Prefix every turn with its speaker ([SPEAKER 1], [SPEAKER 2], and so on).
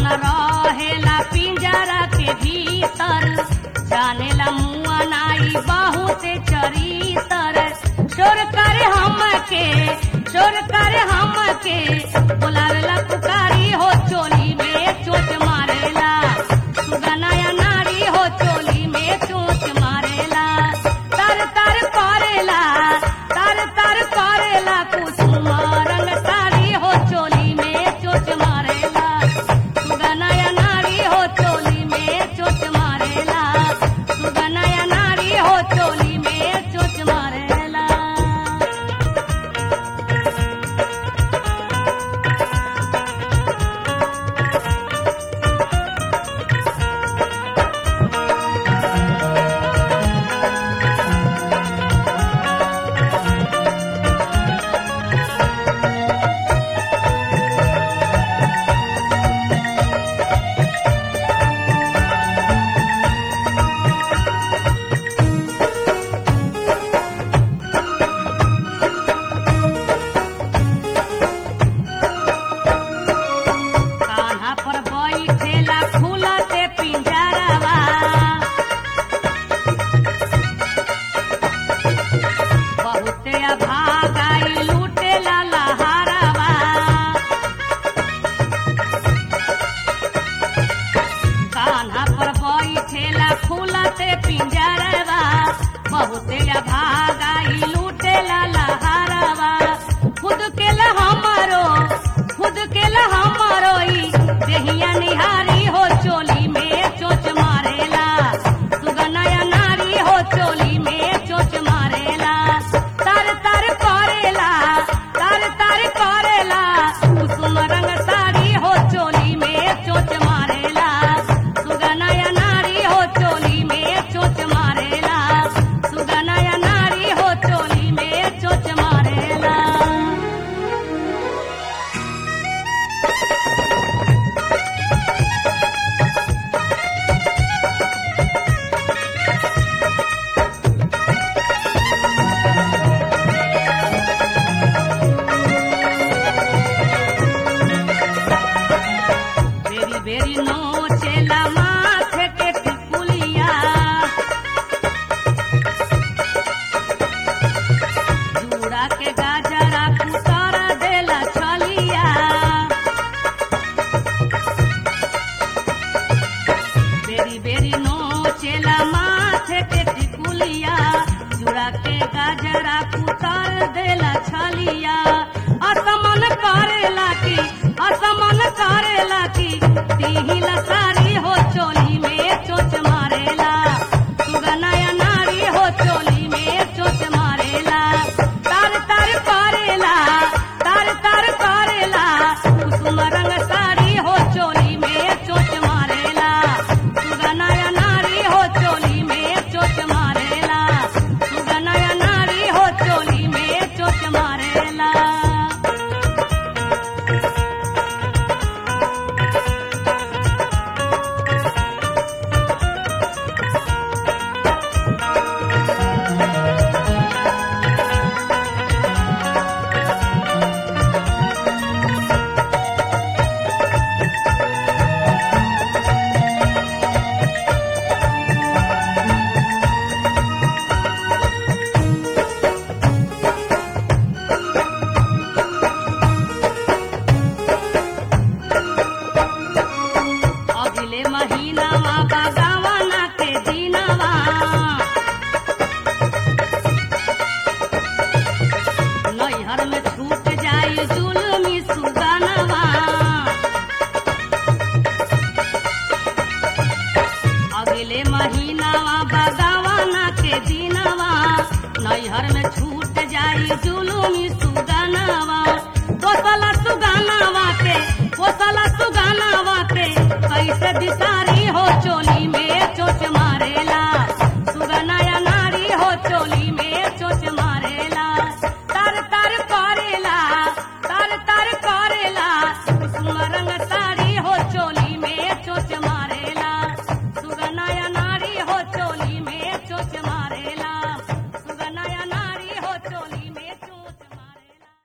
[SPEAKER 1] मन रहेला पिंजरा के भीतर जानेला मुआ नाई बहुत चरितर चोर करे हम के चोर करे हम के बोलावेला पुकारी हो चोली में चोट मारेला सुगनाया नारी हो चोली में चोट मारेला तर तर करेला तर तर करेला कुसुम रंग साड़ी हो चोली में चोट मारेला सुगनाया नारी हो चोली में चोट मारेला सुगनाया नारी हो चोली में चोट मारेला कान्हा पर बैठेला फूलते पिंजरवा बहुते भागाई लूटेला लहारवा कान्हा पर बैठेला फूलते पिंजरवा बहुते भागाई लूटेला लहारवा खुद के ला हमारो खुद के ला हमारो ई देहिया निहारी हो चोली में चोच मारेला सुगनाया नारी हो चोली में चोच मारेला तर तर करेला तर तर करेला कुसुम रंग साड़ी हो चोली में चोच मारेला सुगनाया नारी हो चोली में चोच मारेला सुगनाया नारी हो चोली में चोच मारेला बेरी बेरी नोचेला माथे के टिकुलिया जूड़ा के गाजरा कुतर देला छलिया बेरी बेरी नोचेला माथे के टिकुलिया जूड़ा के गाजरा कुतर देला छलिया असमन करेला की असमन करेला की तिहिला सारी हो चोली में चोच मारेला सुगनाया नारी हो चोली में चोच मारेला तर तर करेला तर तर करेला कुसुम रंग साड़ी हो चोली में चोच मारेला सुगनाया नारी हो चोली में चोच मारेला सुगनाया नारी हो चोली में चोच मारेला अगले महीनावा बगावना के दिनवा नैहर में छूट जाई जुलमी सुगनवा अगले महीनावा बगावना के दिनवा नैहर में छूट जाई जुलमी